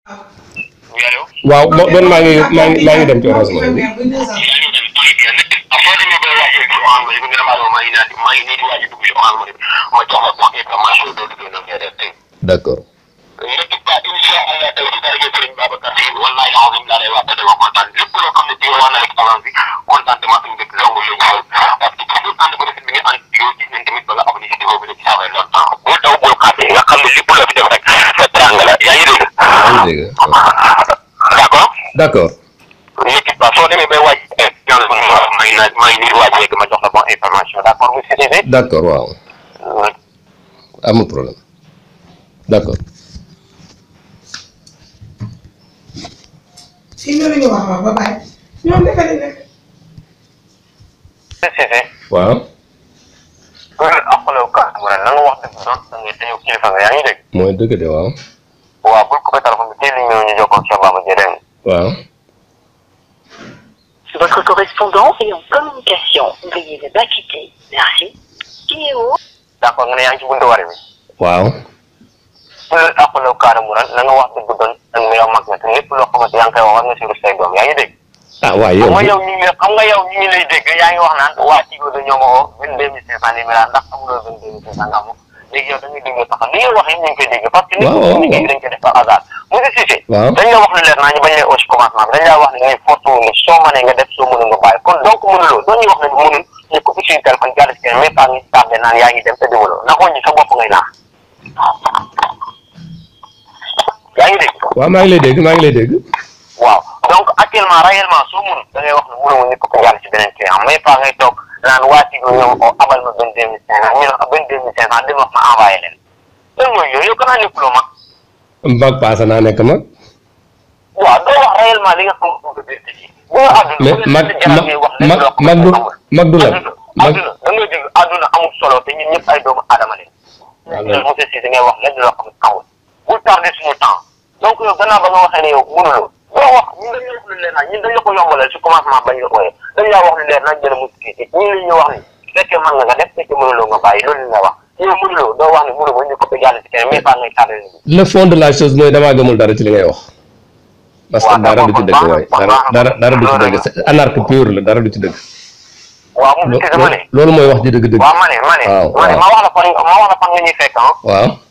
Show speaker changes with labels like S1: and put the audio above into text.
S1: oui allo.
S2: waaw bo bon maa ngi maa ngi maa ngi dem ci orange money bi
S1: yaa ngi dem très bien nit a foo demee bay waajee ci orange money bi nga ne maa maa ngi naan maa ngi nii di waaj a dugg ci orange money bi ma jox la bon information doo duggee noonu ngay def tey.
S2: d'accord
S1: nga tub ba incha allah tey ci dara Sëriñ Babacar Si wallahi la xam laa lay wax te dama kontaan lépp loo xam ne ci wax na rek avance bi contentement suñu dëkk la ngul lañu parce que pour ànd ko rafet bi nga ànd yow gis nañ tamit ba nga abonné ci vidéo bi rek ça fait longtemps bul daw bul xaate nga xam ne lépp loo fi def rek sa teranga la yaa ngi dégg
S2: maa ngi dégg
S1: d'accord
S2: d'accord
S1: l'équipe ba soo demee bay waaj maa ngi naan maa ngi nii di waaj léegi ma jox la bon information d'accord monsieur Cissé
S2: d'accord waaw amul problème d'accord
S3: si loolu ñu wax wax ba bàyyi ñoom defe nañ ne
S1: Cissé
S2: waaw
S1: loolu akolaw ka wala la nga wax dëgg doon da ngay dañu kilifa nga yaa ngi dégg
S2: mooy dëgg de waaw
S1: waaw bul coupé téléphone bi teel ñu ñu jokkoo ak Cheikh Baba Dieng dégg nga
S2: waaw
S4: Votre correspondant est en communication. Veuillez ne pas quitter. Merci. Kinéo.
S1: d'accord nga ne yaa ngi ci buntu wari bi
S2: waaw
S1: loolu akolaw kaara mu ran la nga wax dëgg doon ak nga yow mag nga te lépp loo xamante yaa ngi koy wax war nga si rus say doom yaa ngi dégg
S2: ah waaw yow
S1: xam nga yow ñu ngi xam nga yow ñu ngi lay dégg yaa ngi wax naan waa Tigo de ñoo ma woo vingt deux mille cinq cent numéro ndax amuloo vingt deux mille cinq cent nga am léegi yow da ngay dégg tax li nga wax yëpp ñu ngi koy dégg parce que nit
S2: waaw,
S1: ñi
S2: waaw.
S1: liggéey bi dañ koy def par hasard monsieur Cissé
S2: waaw
S1: dañ la wax lu leer naa ñu bañ lay au ci commencement bi dañ laa wax ne ngay force wu ne soo mënee nga def soo mënul nga bàyyi kon donc mënuloo doon ñu wax ne mënul ñu ko suñu téléphone jàll si keneen mais pas ngi tardé naan yaa ngi dem te déwaloo naxoo ñi sa bopp ngay naan yaa ngi dégg
S2: waaw maa ngi lay dégg maa ngi lay dégg
S1: waaw donc actuellement réellement soo mënul da ngay wax ne mënuma ñu ko ko jàll ci beneen client mais pas ngay toog naan waa Tigo ñoom o abal ma vingt deux mille cinq cent ñu ne vingt deux mille cinq cent dem wax ma envoyé leen lan mooy yooyu yow kanaa nekkuloo mag
S2: mag paase naa nekk mag
S1: waaw doo wax réellement li nga xam ko dégg ci bu nga àdduna
S2: mais
S1: bu
S2: mag
S1: leen jaral ngay wax
S2: mag
S1: leen loo
S2: mag
S1: xam
S2: du
S1: ne
S2: mag du leb
S1: amul
S2: mag
S1: àdduna da ngay dégg àdduna amul solo te ñun ñëpp ay doomu aadama leen loolu monsieur Cissé ngay wax lenn loo xam ne amul bul tardé suñu temps donc yow gannaaw ba nga waxee ne yow mënuloo doo wax ñun dañ la wax lu leer naa ñun dañ la ko yombalal si commencement bañ la ooyee dañ laa wax lu leer naa jël muskii ñun li ñu wax ni fekkee mën nga nga def fekkee mënuloo nga bàyyi loolu la wax yow mënuloo doo wax ne mënuloo ñu ko ko jàll si keneen mais pas ngay tardé nit ñi
S2: le fond de la chose mooy damaa gëmul dara ci li ngay wax parce que
S1: Waaw,
S2: dara du ci dëgg
S1: baax na,
S2: waay
S1: baax na.
S2: dara dara dara du ci
S1: Loolu
S2: dëgg
S1: la.
S2: c'est anarque pure la dara du ci dëgg
S1: waaw mu
S2: Lo-
S1: Cissé ma ne
S2: loolu mooy wax ji dëgg dëgg
S1: waaw ma ne ma ne
S2: waaw,
S1: ma ne
S2: waaw.
S1: ma wax la fan ma wax la fan nga ñuy fekk ah
S2: waaw